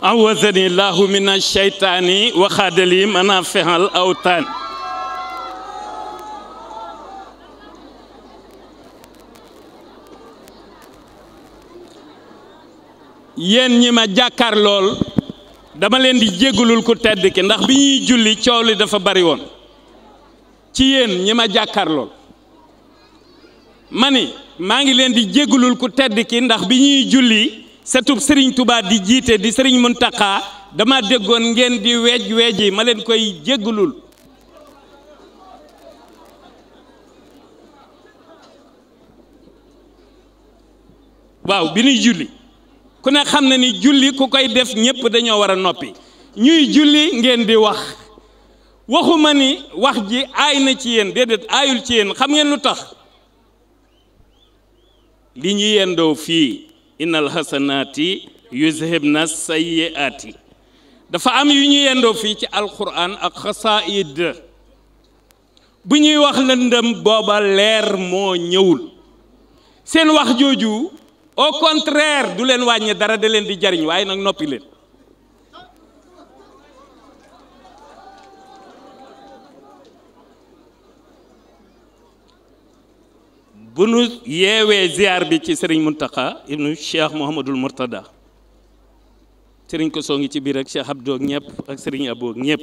awazani llahu min asheytaani wa xaadali mana fexal awtaan yéen ñi ma jàkkaar lool dama leen di jégalul ku tedd ki ndax bi ñuy julli coow li dafa bari woon ci yéen ñi ma jàkkaar lool ma ni maa ngi leen di jégalul ku tedd ki ndax bi ñuy julli setub sëriñ Touba di jiite di sëriñ Muntaxa dama déggoon ngeen di weej weeji ma leen koy jégalul waaw bi ñuy julli ku ne xam na ni julli ku koy def ñépp dañoo war a noppi ñuy julli ngeen di wax waxuma ni wax ji aay na ci yéen déedéet aayul ci yéen xam ngeen lu tax li ñu yendoo fii innal hasanaati yuzhibna sayyiaati dafa am yu ñu yendoo fii ci alquran ak xasaid bu ñuy wax lëndëm booba leer moo ñëwul seen wax jooju au contraire du leen wàññi dara da leen di jariñ waaye nag noppi leen bu nu yeewee ziar bi ci sëriñ Muntaxa ibnu Cheikh Mouhamadul Mourtada sëriñ ko soo ngi ci biir ak Cheikh Abdou ak ñëpp ak sëriñ Abou ak ñëpp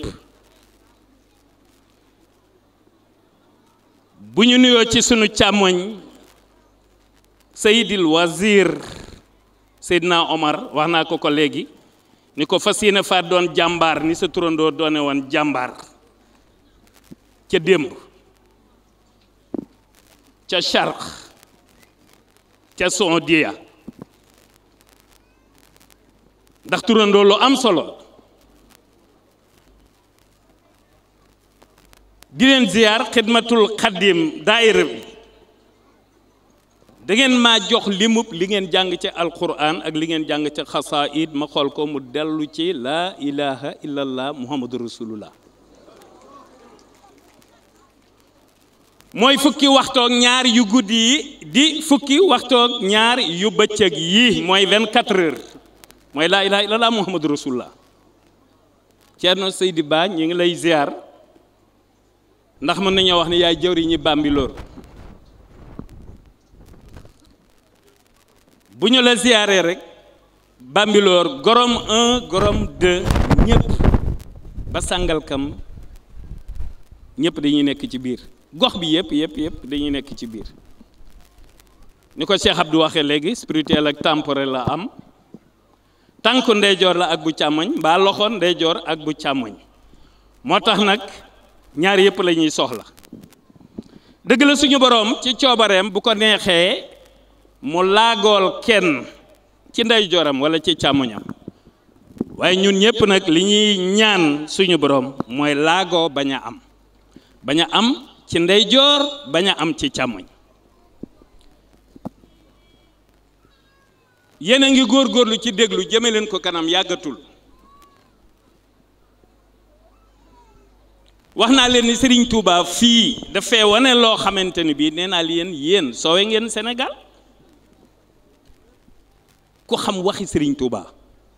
bu ñu nuyoo ci sunu càmmoñ Seydil Wazir Seydina Omar wax naa ko ko léegi ni ko fas yéene faa doon jàmbaar ni sa turandoo doone woon jàmbaar ca démb ca charq ca Saudiya ndax turandoo lu am solo di leen ziyaar xidmatul xaddim daayira bi da ngeen maa jox limub li ngeen jàng ci alquran ak li ngeen jàng ci xasaid ma xool ko mu dellu ci laa ilaha illallah muhammadu rasulullah mooy fukki waxtoog ñaar yu guddi yi di fukki waxtoog ñaar yu bëccëg yi mooy 24 heures mooy laa ilaha illallah muhammadu rasulullah Ceerno Seydi Ba ñu ngi lay ziar ndax mën nañoo wax ne yaay jëwri ñi Bambilor bu ñu la ziaree rek Bambilor gorom 1 gorom 2 ñëpp ba Sàngalkam ñëpp dañuy nekk ci biir gox bi yëpp yëpp yëpp dañuy nekk ci biir ni ko Cheikh Abdou waxee léegi spirituel ak temporel la am tànku ndeyjoor la ak bu càmmoñ mbaa loxo ndeyjoor ak bu càmmoñ moo tax nag ñaar yëpp la ñuy soxla dëgg la suñu boroom ci coobareem bu ko neexee mu laagool kenn ci ndeyjooram walla ci càmmoñam waaye ñun ñëpp nag li ñuy ñaan suñu boroom mooy laagoo bañ a am bañ a am ci ndeyjoor bañ a am ci càmmoñ yéen a ngi góorgóorlu ci déglu jëme leen ko kanam yàggatul wax naa leen ni Serigne Touba fii dafay wane loo xamante ni bii nee naa leen yéen soowe ngeen Sénégal ku xam waxi Serigne Touba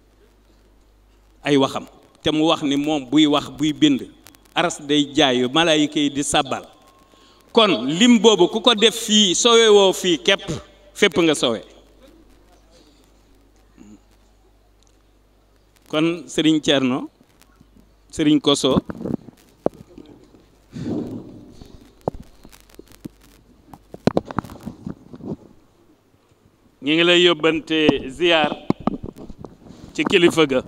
ay waxam te mu wax ni moom buy wax buy bind aras day jaayu malaayika yi di sàbbal kon lim boobu ku ko def fii sowe woo fii képp fépp nga sowe kon Serigne Thierno Serigne Koso ñu ngi lay yóbbante ziyaar ci kilifa ga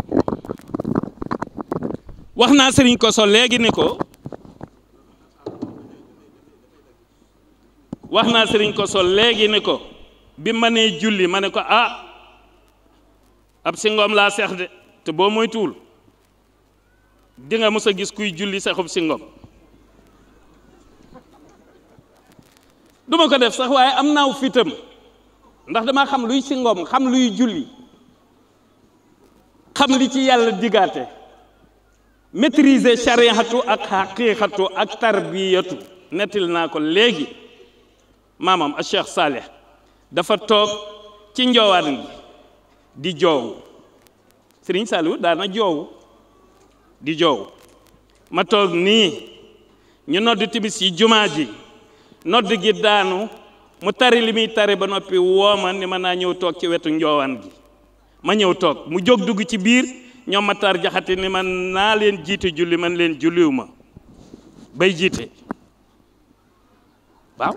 wax naa Serigne Koso léegi ni ko wax naa Serigne Koso léegi ni ko bi ma nee julli ma ne ko ah ab singoom laa seex de te boo moytuwul di nga mës a gis kuy julli seexub singoom duma ko def sax waaye am naaw fitam ndax dama xam luy singoom xam luy julli xam li ci yàlla digaate maîtriser chariatu ak xaqiqatu ak tarbiyatu nettil naa ko léegi maamam a Cheikh Saleh dafa toog ci njoowaan gi di joow Sëriñ Saliou daana joowu di joow ma toog nii ñu nodd timis yi jumaa ji nodd gi daanu mu tari li muy tari ba noppi wooma ni ma naa ñëw toog ci wetu njoowaan gi ma ñëw toog mu jóg dugg ci biir ñoom ma tar jaxati ni man naa leen jiite julli man leen julliw ma bay jiite waaw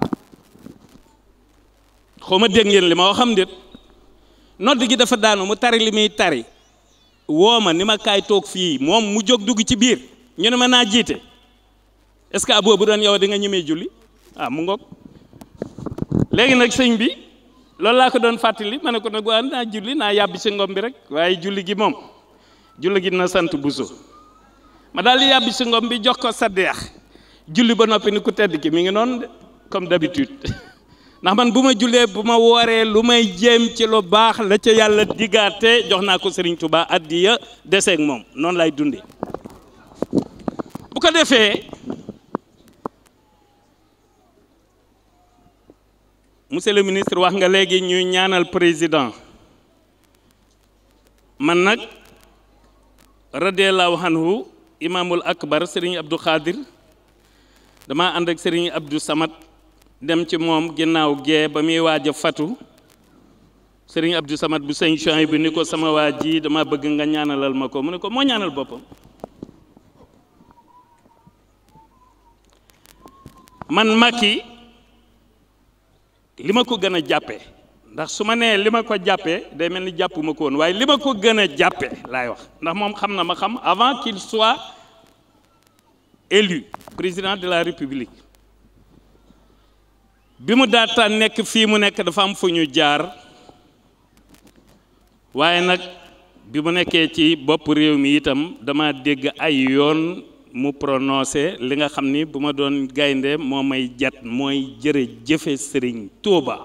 xaw ma dégg ngeen li ma wax xam déet nodd gi dafa daanu mu tari li muy tari woo ma ni ma kaay toog fii moom mu jóg dugg ci biir ñu ne ma naa jiite est-ce que aboo bu doon yow di nga ñemee julli ah mu ngoog léegi nag sëñ bi loolu laa ko doon fàttali ma ne ko nag waa naa julli naa yàbbi si ngom bi rek waaye julli gi moom julli gi na sant buso ma daal di yàbbi si ngom bi jox ko sa deex julli ba noppi ni ku tedd ki mi ngi noonu de comme d'habitude ndax man bu ma jullee bu ma wooree lu may jéem ci lu baax la ca yàlla diggaate jox naa ko Serigne Touba addiya deseeg moom noonu lay dundee bu ko defee monsieur le ministre wax nga léegi ñuy ñaanal président man nag radiallahu anhu imaamul akbar Serigne Abdou Khadir dama ànd ak Serigne Abdou Samad dem ci moom ginnaaw gee ba muy waaj a fatu sëriñ Abdou Samad bu sëñ Chouaïb bi ni ko sama waa ji dama bëgg nga ñaanalal ma ko mu ne ko moo ñaanal boppam man Macky li ma ko gën a jàppe ndax su ma nee li ma ko jàppee day mel ni jàppuma ko woon waaye li ma ko gën a jàppe laay wax ndax moom xam na ma xam avant qu'il soit élu président de la République bi mu daataan nekk fii mu nekk dafa am fu ñu jaar waaye nag bi mu nekkee ci bopp réew mi itam dama dégg ay yoon mu prononcé li nga xam ni bu ma doon gaynde moo may jat mooy jërë jëfe sëriñ Touba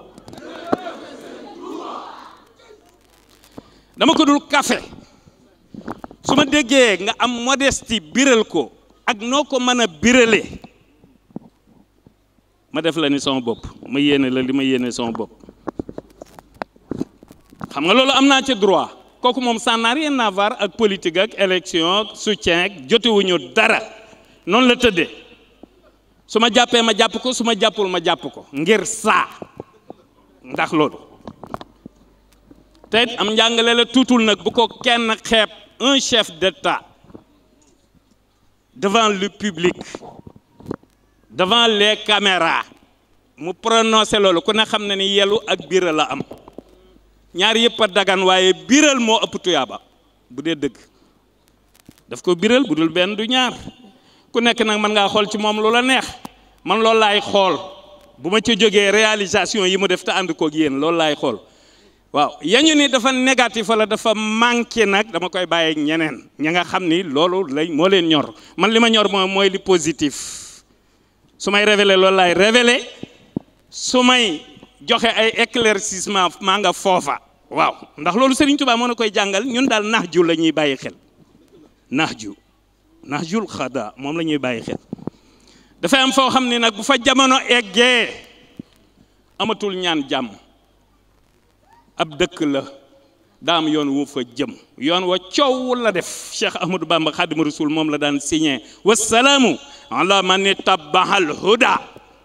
dama ko dul kafe su ma déggee nga am modestie biral ko ak noo ko mën a birale ma def la ni sama bopp ma yéene la li ma yéene sama bopp xam nga loolu am naa ci droit kooku moom ça n'a rien à voir ak politique ak élection ak soutien ak jotewuñu dara noonu la tëddee su ma jàppee ma jàpp ko su ma jàppul ma jàpp ko ngir saa ndax loolu te am njàngale la tuutul nag bu ko kenn xeeb un chef d'État devant le public devant les caméras mu prononcé loolu ku ne xam na ni yelu ak biral la am ñaar yëpp a dagan waaye biral moo ëpp tuyaaba bu dee dëgg daf ko biral bu dul benn du ñaar ku nekk nag mën ngaa xool ci moom lu la neex man loolu laay xool bu ma ci jógee réalisation yi mu def te ànd koog yéen loolu laay xool waaw yañu ni dafa négatif wala dafa manqué nag dama koy bàyyi ñeneen ña nga xam ni loolu lay moo leen ñor man li ma ñor mooy mooy li positif su may révélé loolu laay révélé su may joxe ay éclaircissement maa nga foofa waaw ndax loolu Serigne Touba moo na koy jàngal ñun daal nax ju la ñuy bàyyi xel nax ju nax jul xada moom la ñuy bàyyi xel dafay am foo xam ne nag bu fa jamono eggee amatul ñaan jàmm ab dëkk la daam yoon wu fa jëm yoon wa coow la def Cheikh Ahmadou Bamba Xaadimu Rasul moom la daan signé wasalaamu ala man tabahal huda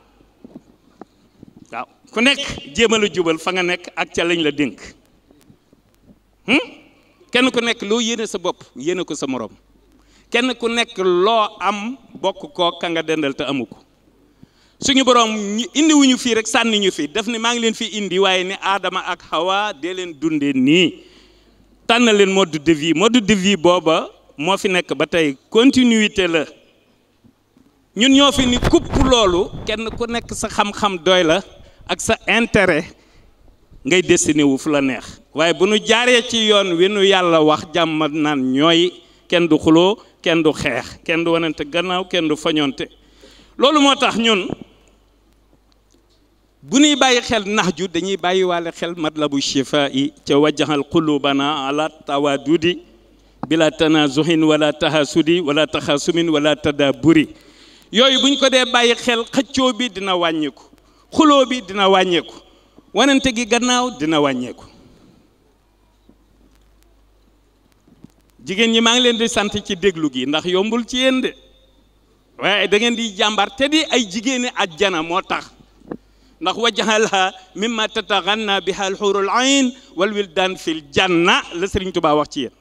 waaw ku nekk jéemal a jubal fa nga nekk ak ca lañ la dénk kenn ku nekk loo yéene sa bopp yéene ko sa morom kenn ku nekk loo am bokk koo ka nga dendal te amu ko suñu borom indi wuñu fii rek sànni ñu fi def ni maa ngi leen fi indi waaye ni Adama ak Hawa dee leen dundee nii tànn leen mode de vie mode de vie booba moo fi nekk ba tey continuité la ñun ñoo fi ni kupp loolu kenn ku nekk sa xam-xam doy la ak sa intérêt ngay destiné wu fu la neex waaye bu nu jaaree ci yoon wi nu yàlla wax jàmm naan ñooy kenn du xuloo kenn du xeex kenn du wanante gannaaw kenn du fañonte loolu moo tax ñun bu ñuy bàyyi xel nax ju dañuy bàyyi waale xel matlabu shifa yi ca wajjaxal qulubana ala tawadudi bila tanazuhin wala tahasudi wala taxasumin wala tadaburi yooyu buñ ko dee bàyyi xel xëccoo bi dina wàññeeku xuloo bi dina wàññeeku wanante gi gannaaw dina wàññeeku jigéen ñi maa ngi leen di sant ci déglu gi ndax yombul ci yéen de waaye da ngeen di jàmbar te di ay jigéeni ajjana moo tax ndax wajahalha mimma tataganna biha alxurul ayn wal wildan fil janna la Sëriñ Tuubaa wax ci yéen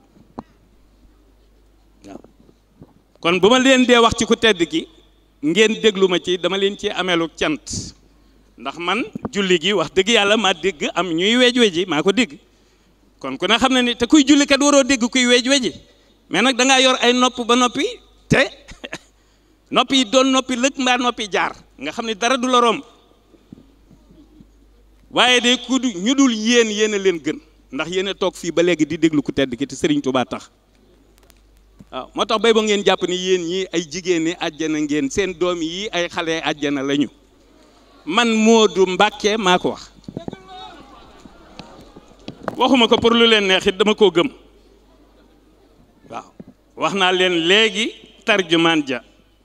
waaw kon bu ma leen dee wax ci ku tedd ki ngeen déglu ma ci dama leen ci ameelu cant ndax man julli gi wax dëgg yàlla maa dégg am ñuy weej weji maa ko dégg kon ku ne xam na ni te kuy julli kat waroo dégg kuy weej weji mais nag da ngaa yor ay nopp ba noppi te noppi yi doon noppi lëkk mbaa noppi jaar nga xam ne dara du la romb waaye de ku ñu dul yéen yéen a leen gën ndax yéen a toog fii ba léegi di déglu ku tedd ki te Sëriñ Tuubaa tax waaw moo tax bay ba ngeen jàpp ni yéen ñii ay jigéen ñi àjjana ngeen seen doom yi ay xale àjjana lañu man Moodu Mbàkke maa ko wax waxuma ko pour lu leen neex it dama koo gëm waaw wax naa leen léegi tarjumaan ja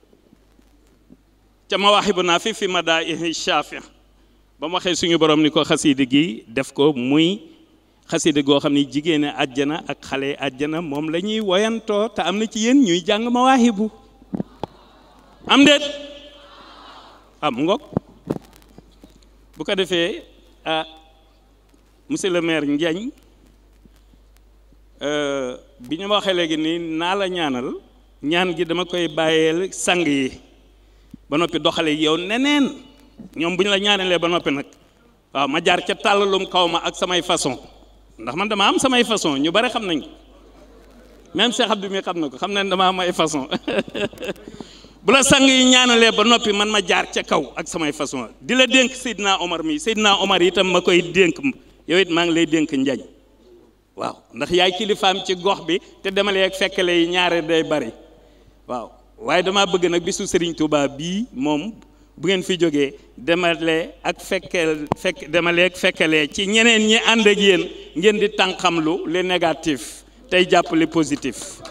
ca mawaahibu naa fi fi madaa'ihi shaafi ba mu waxee suñu borom ni ko xasiida gi def ko muy xasida goo xam ne jigéen àjjana ak xale àjjana moom la ñuy woyantoo te am na ci yéen ñuy jàng mawaahibu am déet am ngoog bu ko defee ah monsieur le maire Ndiagne bi ñu ma waxee léegi nii naa la ñaanal ñaan gi dama koy bàyyeel sang yi ba noppi doxale yow neneen ñoom bu ñu la ñaanalee ba noppi nag waaw ma jaar ca tàllalum kaw ma ak samay façon ndax man dama am samay façon ñu bari xam nañ ko même Cheikh Abdou mi xam na ko xam na dama am ay façon bu la sang yi ñaanalee ba noppi man ma jaar ca kaw ak samay façon di la dénk Seydina Omar mi Seydina Omar itam ma koy dénk yow it maa ngi lay dénk njañ waaw ndax yaay kilifaam ci gox bi te demalee ak fekkale yi ñaare day bari waaw waaye dama bëgg nag bisu Serigne Touba bii moom bu ngeen fi jógee demale ak fekkel fekk demale ak fekkalee ci ñeneen ñi ànd ak yéen ngeen di tànqamlu li négatif tey jàpp li positif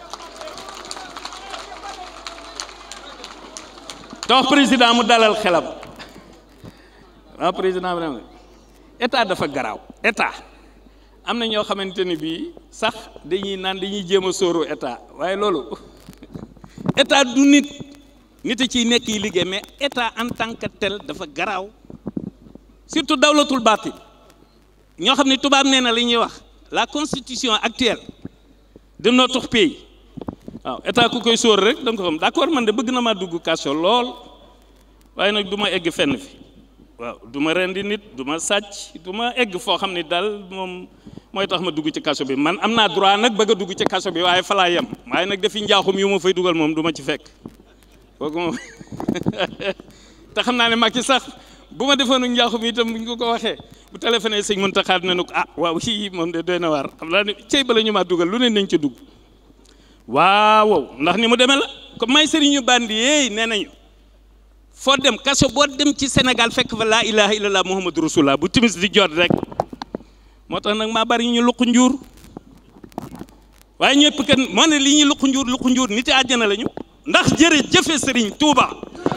te wax président mu dalal xelam waaw président vraiment état dafa garaaw état am na ñoo xamante ni bii sax dañuy naan dañuy jéem a sóoru état waaye loolu état du nit nit a ciy nekk yi liggéey mais état en tant que tel dafa garaaw surtout dawlatul baatin ñoo xam ne tubaab nee na li ñuy wax la constitution actuelle de notre pays waaw état ku koy sóor rek da nga ko xam d'accord man de bëgg na maa dugg kaso lool waaye nag du ma egg fenn fi waaw du ma rendi nit du ma sàcc du ma egg foo xam ne daal moom mooy tax ma dugg ci kaso bi man am naa droit nag bëgg a dugg ci kaso bi waaye fa laa yem waaye nag dafi njaaxum yu ma fay dugal moom du ma ci fekk kooku moom te xam naa ne Macky sax bu ma defoon njaaxum itam bu ñu ko ko waxee bu téléphoné sëñ Mountakha dina ne ko ah waaw si moom de doy na waar xam naa ne cey bala ñu maa dugal lu ne nañ ca dugg waaw ndax ni mu demee la comme may sëriñu bandi yeey nee nañu foo dem kaso boo dem ci Sénégal fekk fa laa ilaha illallah muhammadu rasulullah bu timis di jot rek moo tax nag maa bari ñu luq njuur waaye ñëpp kat moo ne li ñuy luq njuur luq njuur nit àjjana lañu ndax jërë jëfe sëriñ Touba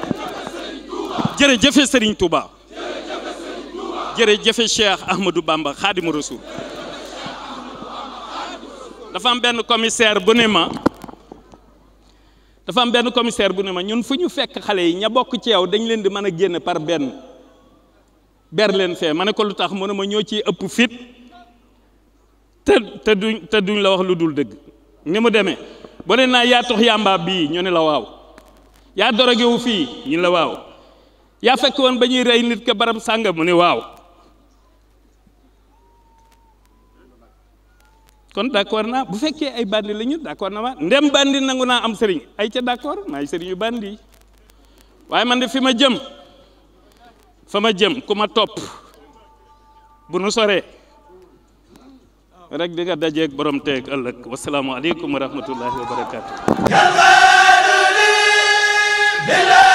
jërë jëfe sëriñ Touba jërë jëfe Cheikh Ahmadou Bamba xaadimu rasul dafa am benn commissaire bu ne ma dafa am benn commissaire bu ne ma ñun fu ñu fekk xale yi ña bokk ci yow dañ leen di mën a génn par benn ber leen fee ma ne ko lu tax mu ne ma ñoo ciy ëpp fit te te duñ te duñ la wax lu dul dëgg ni mu demee boo nee naa yaa tox yàmbaa bii ñu ne la waaw yaa dorogewu fii ñu la waaw yaa fekk woon ba ñuy rey nit ka barab sànga mu ne waaw kon d'accord naa bu fekkee ay bandi la ñu d'accord na ma ndem bandi nangu naa am sëriñ ay ca d'accord maay sëriñu bandi waaye man de fi ma jëm fa ma jëm ku ma topp bu nu soree rek di nga dajeeg borom teeg ëllëg wasalaamualeykum wa rahmatullahi wa barakaatu.